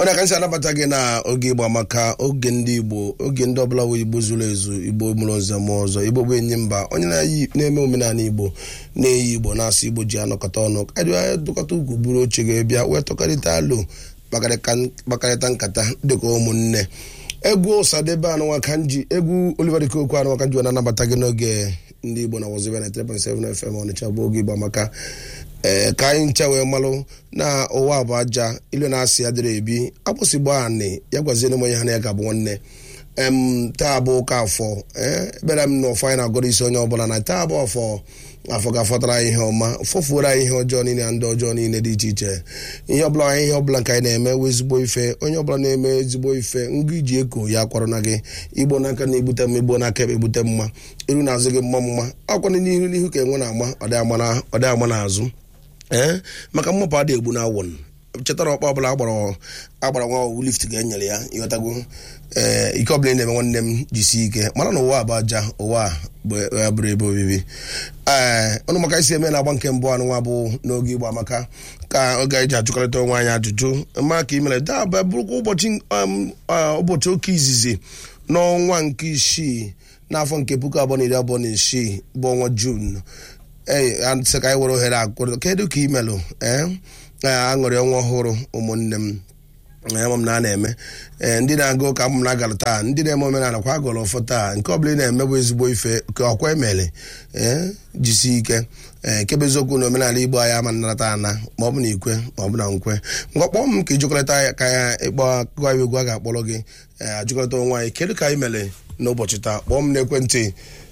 onye aka nsị anabata gị na oge igbo maka oge ndị igbo oge ndị ọbụla wee igbo zuru ezu igbo mụrụ nze mụọ ọzọ igbo bụ enyi mba onye na-eyi na-eme omenala igbo na-eyi igbo na-asụ igbo ji anọkọta ọnụ dụkọta ugwu buru oche ga-ebịa wee tọkarịta alụ kpakọrịta nkata dịka ụmụnne egwu ụsadebe anụnwa ka nji egwu Oliver Kokwu anụnwa ka nji wee na-anabata gị n'oge ndị igbo na wọzibia na 3.7 FM ọnịcha bụ oge igbo maka ee ka anyị ncha wee malụ na ụwa bụ aja ilu na-asị ya dịrị ebi akpụsịgbo anị ya gwaziere m onye ha na ya ga-abụ nwanne em taa bụ ụka afọ ee ebere m na ụfọ anyị na-agọrọ isi onye ọbụla na taa bụ afọ afọ ga-afọtara anyị ihe ọma fọfuoro anyị ihe ọjọọ niile na ndị ọjọọ niile dị iche iche ihe ọbụla anyị ihe ọbụla nke anyị na-eme wee ezigbo ife onye ọbụla na-eme ezigbo ife ngụ iji eko ya kwọrọ na gị igbo n'aka na-egbute mma igbo n'aka egbute mma iru na-azụ gị mma mma akwana n'ihu n'ihu ka enwe na-ama ọ dị ama n'azụ ee maka mmụpụ adị egbu na awọn chetara ọkpa ọbụla agbara agbara nwa owu lift ga-enyere ya ịghọtago ee ike ọbụla ị na-eme nwanne m jisi ike mara na ụwa bụ aja ụwa a bụrụ ebe obibi ee ọnụ maka isi eme na-agba nke mbụ anụ nwa bụ n'oge igbo amaka ka oge anyị ji ajụkọrịta onwe anyị ajụjụ ma ka imere daba bụrụkwa ụbọchị ụbọchị oke izizi n'ọnwa nke isii n'afọ nke puku abụọ na iri abụọ na isii bụ ọnwa juun ee sị ka anyị were ohere akwụrụ kedu ka imelụ ee aṅụrị ọnwa ọhụrụ ụmụnne m ama m na a na-eme ee ndị na-aga ụka m na-agara taa ndị na-eme omenala kwa agọrọ ụfọ taa nke ọbụla ị na-eme bụ ezigbo ife ka ọkwa emere ee jisi ike ee kebe eziokwu na omenala igbo anyị ama nnarata ana ma ọ bụ na ikwe ma ọ bụ na nkwe ngwa kpọọ m ka ijikọrịta ka ya ịkpọ akụkọ anyị egwu a ga-akpọrọ gị ee ajụkọrịta onwe anyị kedu ka anyị mere n'ụbọchị taa kpọọ m n'ekwentị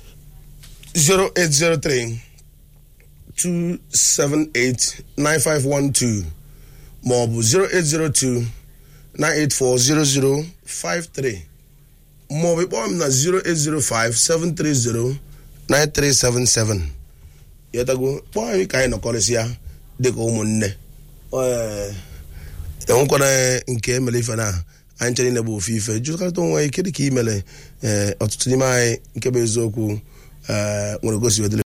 0803 278-9512 maọbụ 0802-984-0053 maọbụ kpọọ m na 0805-730-9377 yọtago kpọọ anyị ka anyị nọkọrịsịa dịka ụmụnne enwekwana nke emere ife na anyị chere na bụ ofe ife jụkarịta onwe anyị kedu ka imere ọtụtụ n'ime anyị nke bụ eziokwu nwere gosi wedere